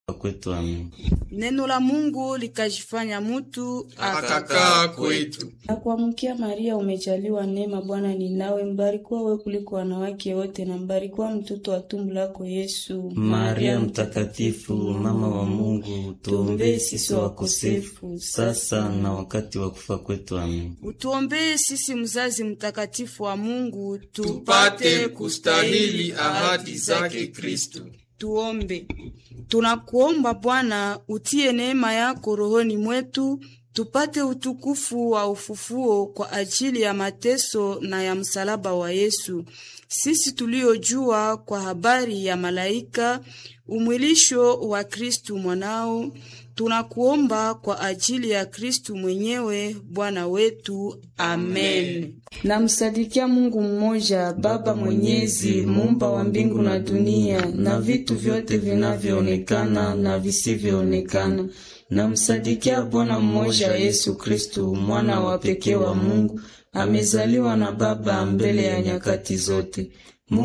kwetu. Amen. Neno la Mungu likajifanya mutu akakaa kwetu. Na kuamkia Maria, umejaliwa neema, Bwana ni nawe, mbarikiwa wewe kuliko wanawake wote, na mbarikiwa mtoto wa tumbo lako Yesu. Maria Mtakatifu, mama wa Mungu, tuombee sisi wakosefu sasa na wakati wa kufa kwetu. Amen. Utuombee sisi, mzazi mtakatifu wa Mungu, Tupate kustahili ahadi zake Kristo. Tuombe. Tunakuomba Bwana, utie neema yako rohoni mwetu, tupate utukufu wa ufufuo kwa ajili ya mateso na ya msalaba wa Yesu, sisi tuliojua kwa habari ya malaika umwilisho wa Kristu mwanao. Tunakuomba kwa ajili ya Kristu mwenyewe Bwana wetu. Amen. Namsadikia Mungu mmoja, Baba Mwenyezi, muumba wa mbingu na dunia na vitu vyote vinavyoonekana na visivyoonekana. Namsadikia Bwana mmoja, Yesu Kristu, mwana wa pekee wa Mungu, amezaliwa na Baba mbele ya nyakati zote.